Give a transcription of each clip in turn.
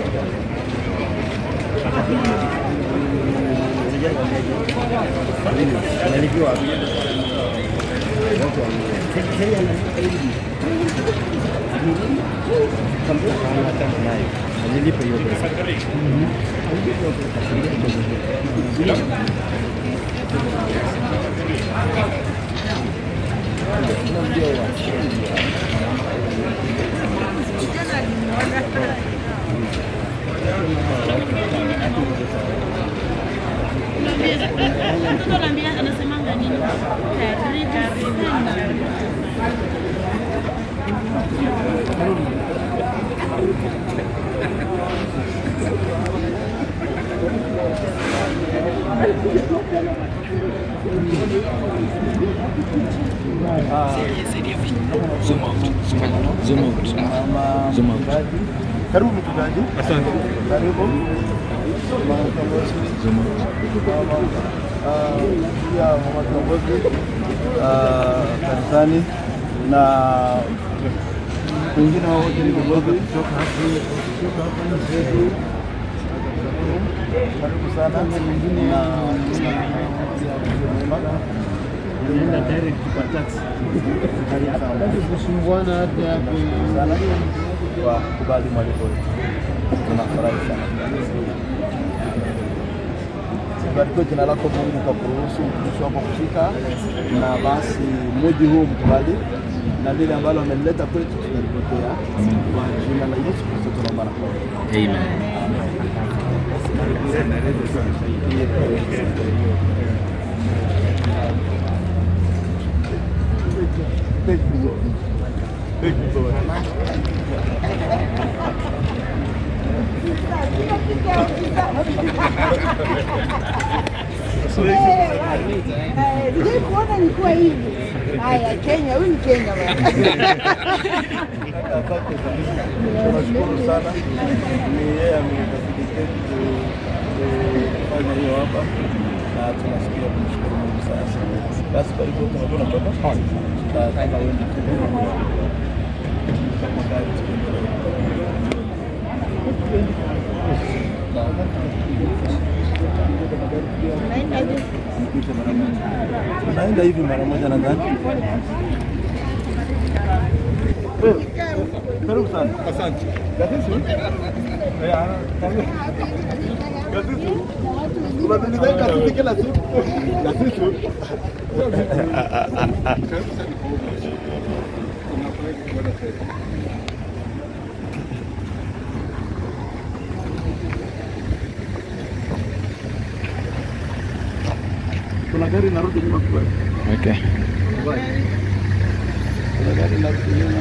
Nalipiwa wapi? nayo alilipa hiyo pesa. Mtoto anaambia anasemanga nini? Karibu karibu. Zoom out. Zoom out. Zoom out. Karibu mchungaji. Asante. Karibu. Zoom out. Ah, pia mama kiongozi ah, kanisani na wengine wote ni viongozi kutoka hapa kutoka hapa nchi yetu. Karibu sana na Unaenda direct kwa taxi. Kusumbuana hata hapo sana kwa kubali mwaliko wetu. Tunafurahi sana. Barikiwe jina lako Mungu kwa kuruhusu mtumishi wako kufika, na basi mji huu mkubali na lile ambalo amelileta kwetu tunalipokea kwa jina la Yesu Kristo tunaomba na kuomba. Amen. Thank you, Lord. Thank you, Lord. Sijai kuona nikuwa hivi. Haya, Kenya, huyu ni Kenya bwana. Asante sana. Tunashukuru sana. Ni yeye amefacilitate ku- kufanya hiyo hapa na tunasikia kumshukuru Mungu sana. Basi kwa hivyo tunakuwa tunatoka. Tutataka uende Naenda hivi mara moja nadhani. Wewe, Karibu sana. Asante. Gazeti? Eh, ana- Gazeti? Unatuliza gazeti kila siku. Gazeti? Kuna gari narudi nyuma kwa. Okay. Kuna gari narudi nyuma.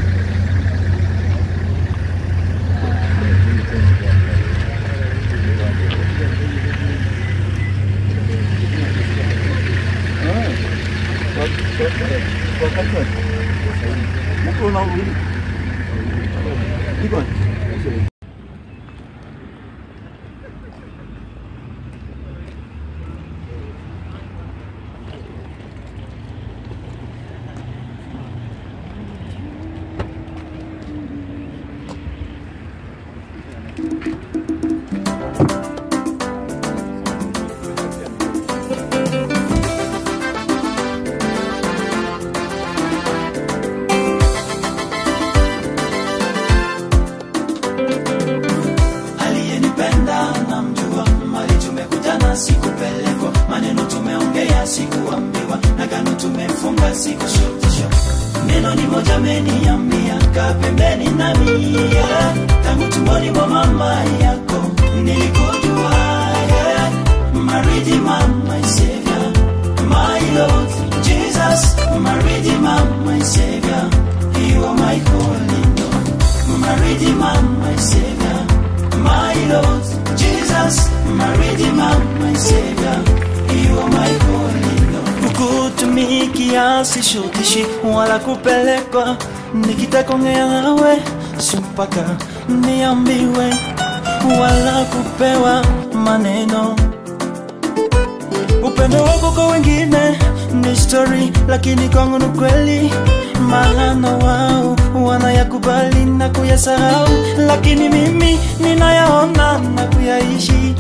aliyenipenda namjua, mali tumekutana, sikupelekwa, maneno tumeongea, sikuambiwa, na gano tumefunga, sikushutishwa. Neno ni moja ameniambia, kaa pembeni nami, yeah. tangu tumboni mwa mama yako nilikujua, yeah. my Redeemer, my Savior, my Lord Jesus, my Redeemer, my Savior, you are my holy Lord, my Redeemer, my Savior my Lord Jesus, my Redeemer, my Savior, you are my holy Lord. Kukutumikia sishutishi wala kupelekwa, nikitakongea nawe si mpaka niambiwe wala kupewa maneno upendo wako kwa wengine ni story, lakini kwangu ni kweli, maana wao wanayakubali na kuyasahau, lakini mimi ninayaona na kuyaishi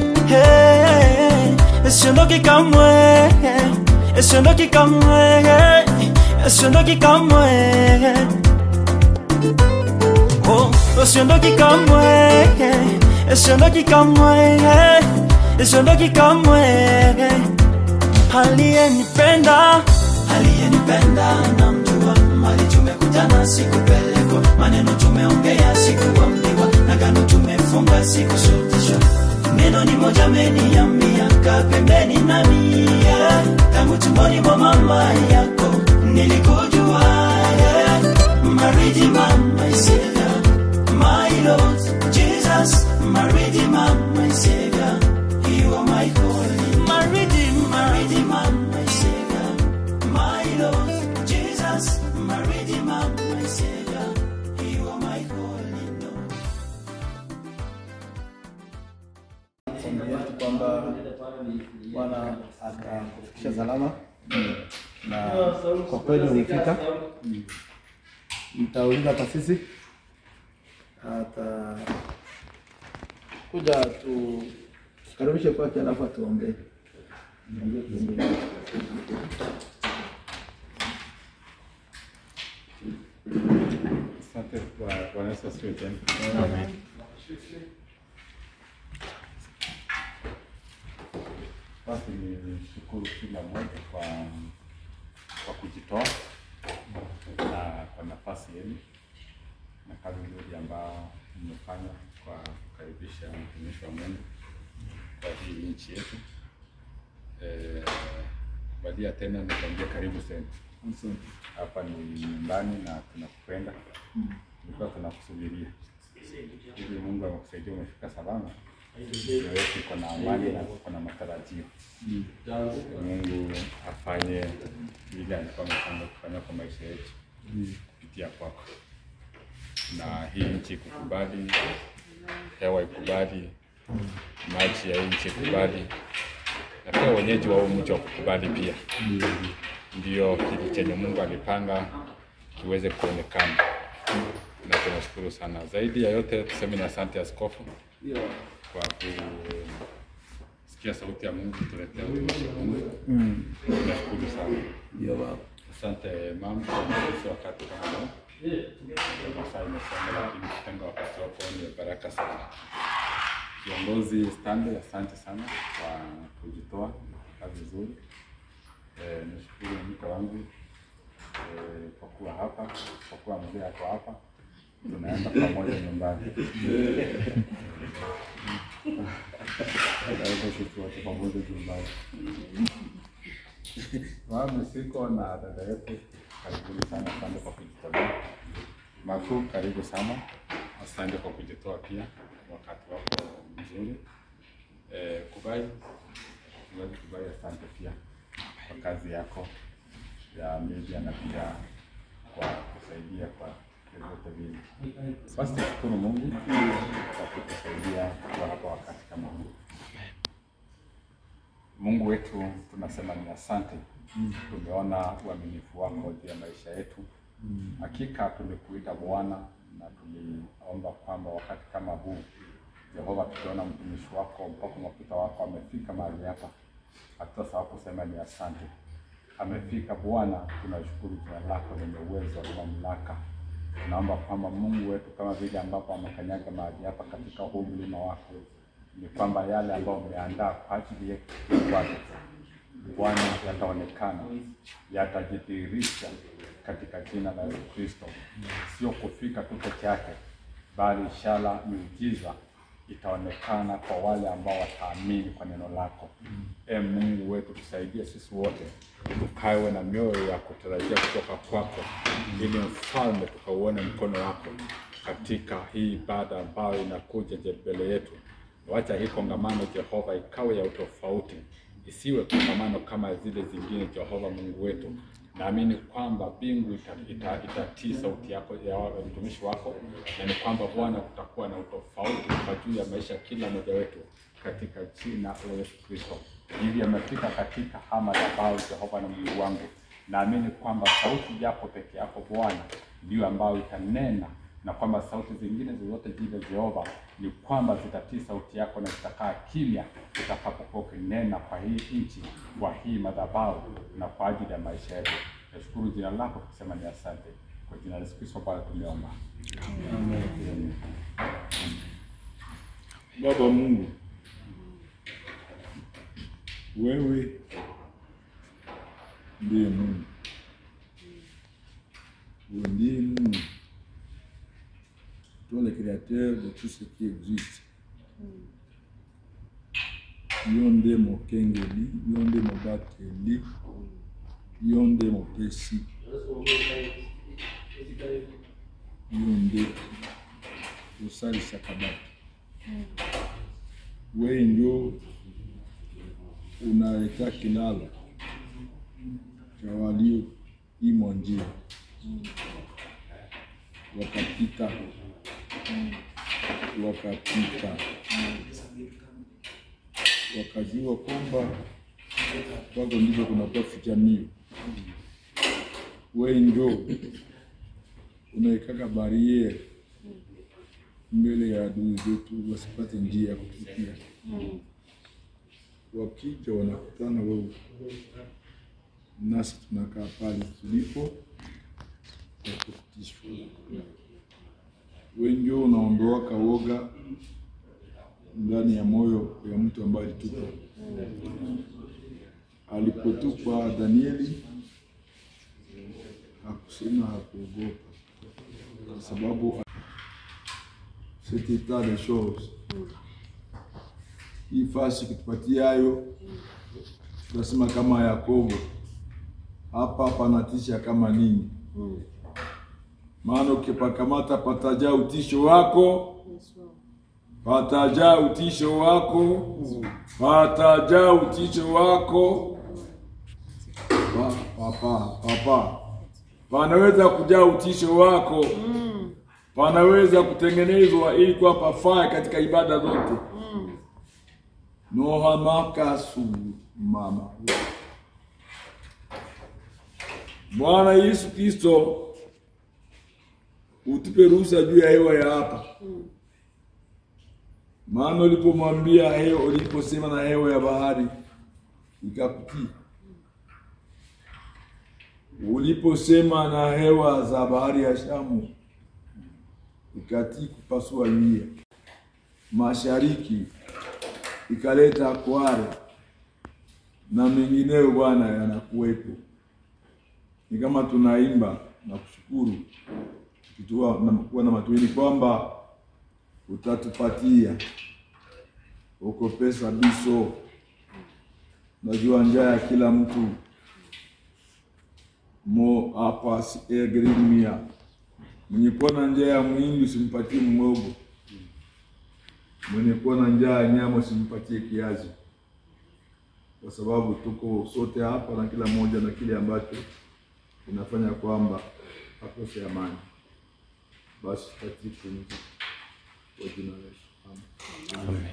Hey, siondoki kamwe siondoki kamwe siondoki kamwe Oh, siondoki kamwe siondoki kamwe siondoki kamwe aliyenipenda aliyenipenda namjua mali tumekutana sikupelekwa maneno tumeongea sikuambiwa na gano tumefunga sikusutishwa neno ni moja meniambia kaa pembeni nami yeah. tangu tumboni mwa mama yako nilikujua yeah. my redeemer, my savior my lord jesus my redeemer, my savior you are my holy my redeemer, my redeemer, my savior my lord jesus my redeemer, my savior you are my holy lord ombi yetu kwamba Bwana atakufikisha salama na kwa kweli umefika. Mtauliza hata sisi ata kuja tu tukaribishe kwake, alafu atuombee. Asante kwa Bwana Yesu asifiwe tena. Basi nishukuru kila mmoja kwa kwa kujitoa na kwa nafasi yenu na kazi nzuri ambayo mmefanya kwa kukaribisha mtumishi wa Mungu kwa hii nchi yetu. Eh, badia tena nikwambia karibu sana hapa ni nyumbani na tunakupenda, tulikuwa tunakusubiria ili Mungu amekusaidia umefika salama, ndio yetu iko na amani na iko na matarajio. Mungu afanye vile alikuwa amepanga kufanya kwa maisha yetu kupitia kwako, na hii nchi ikukubali, hewa ikubali, maji ya hii nchi ikubali, na pia wenyeji wa huu mji wakukubali pia ndio kitu chenye Mungu alipanga kiweze kuonekana, na tunashukuru sana. Zaidi ya yote tuseme ni asante askofu kwa kusikia sauti ya Mungu tuletea utumishi wa Mungu. Tunashukuru sana. Ndio baba. Asante mama kwa kutupa wakati kama huu. Masaa imesonga, lakini kutenga wakati wako ni baraka sana. Kiongozi Stanley, asante sana kwa kujitoa kazi nzuri. Eh, nishukuru mke wangu eh, kwa kuwa hapa, kwa kuwa mzee ako hapa, tunaenda pamoja nyumbani. Tunaweza sisi wote pamoja nyumbani. Mami siko na dada yetu, karibuni sana, asante kwa kujitolea. Makuu, karibu sana, asante kwa kujitoa pia wakati wako mzuri. Eh, Kubai, Mchungaji Kubai, asante pia kwa kazi yako ya media na pia kwa kusaidia kwa vyovyote vile. Basi tushukuru Mungu kwa kutusaidia kwa hapa wakati kama huu. Mungu wetu tunasema ni asante. Tumeona uaminifu wako juu ya maisha yetu. Hakika tumekuita Bwana na tuliomba kwamba wakati kama huu Jehova, tukiona mtumishi wako mpaka mafuta wako amefika mahali hapa, hatutasahau kusema ni asante. Amefika Bwana, tunashukuru jina lako lenye uwezo na mamlaka. Tunaomba kwamba Mungu wetu, kama vile ambapo amekanyaga mahali hapa katika huu mlima wako, ni kwamba yale ambayo umeandaa kwa ajili yetu kwake Bwana yataonekana, yatajidhihirisha katika jina la Yesu Kristo. Sio kufika tu peke yake, bali ishara, miujiza itaonekana kwa wale ambao wataamini kwa neno lako. E Mungu wetu, tusaidie sisi wote tukawe na mioyo ya kutarajia kutoka kwako, ili mfalme tukauone mkono wako katika hii ibada ambayo inakuja je- mbele yetu. Wacha hii kongamano Jehova ikawe ya utofauti, isiwe kongamano kama zile zingine. Jehova Mungu wetu, naamini kwamba mbingu itatii ita, itatii sauti yako ya wa- mtumishi wako, na ni kwamba Bwana kutakuwa na utofauti kwa juu ya maisha ya kila mmoja wetu katika jina la Yesu Kristo. Hivi amefika katika hama ya bao Jehova na Mungu wangu, naamini kwamba sauti yako peke yako Bwana ndiyo ambayo itanena na kwamba sauti zingine zozote zile Jehova ni kwamba zitatii sauti yako na zitakaa kimya utakapokuwa ukinena kwa hii nchi, kwa hii madhabahu na kwa ajili ya maisha yetu. Nashukuru jina lako tukisema ni asante. Kwa jina la Yesu Kristo Bwana tumeomba. Amen. Baba Mungu, wewe ndiye Mungu, wewe ndiye Mungu, toi le créateur de tout ce qui existe. Yo nde mokengeli, yo nde mobateli, yo nde mopesi, yo nde osalisaka bato. wewe ndio unaleta kilalo cha walioimwa njia wakapita wakapita wakajua kwamba kwako ndiko kunakuwa fitanio. Wewe ndio unaekaka bariere mbele ya adui zetu wasipate njia ya kutufikia. Wakija wanakutana wewe, nasi tunakaa pale tulipo na kutishwa. Wewe ndio unaondoaka woga ndani ya moyo ya mtu ambaye alitupwa. Alipotupwa Danieli hakusema, hakuogopa kwa sababu cet état de choses. Hii fasi kutupatia hayo, tunasema kama Yakobo, hapa panatisha kama nini? Maana ukipakamata patajaa utisho wako, patajaa utisho wako, patajaa utisho wako. Pa, papa, papa, panaweza kujaa utisho wako panaweza kutengenezwa ili kuwa pafaa katika ibada zote. nohamakasu mama Bwana Yesu Kristo, utupe ruhusa juu ya hewa ya hapa, maana ulipomwambia hewa, uliposema na hewa ya bahari ikakutii, uliposema na hewa za bahari ya Shamu ikatii kupasua nyia, mashariki ikaleta kware na mengineyo, Bwana yanakuwepo. Ni kama tunaimba na kushukuru tukiwa na kuwa na matumaini kwamba utatupatia uko pesa biso. Najua njaa ya kila mtu mo hapa si egrimia Mwenye kuwa na njaa ya mwindi usimpatie mwogo, mwenye kuwa na njaa ya nyama usimpatie kiazi, kwa sababu tuko sote hapa na kila mmoja na kile ambacho inafanya kwamba akose amani. Basi tupatie pumzi kwa jina la Yesu, amen.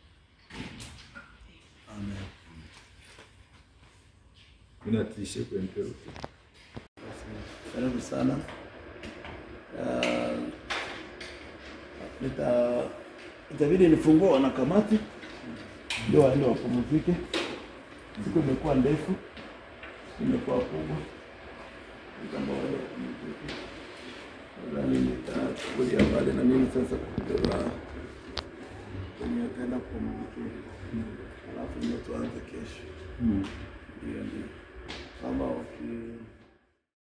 Inatishe kwente Karibu sana. Ah, nita itabidi nifungue wanakamati ndio waende wapumzike. Siku imekuwa ndefu, imekuwa kubwa, kama waende wapumzike. Nadhani nitachukulia mbali na mimi sasa kutoka kwenye akaenda kupumzika, alafu ndio tuanze kesho. Ndio, ndio kama waki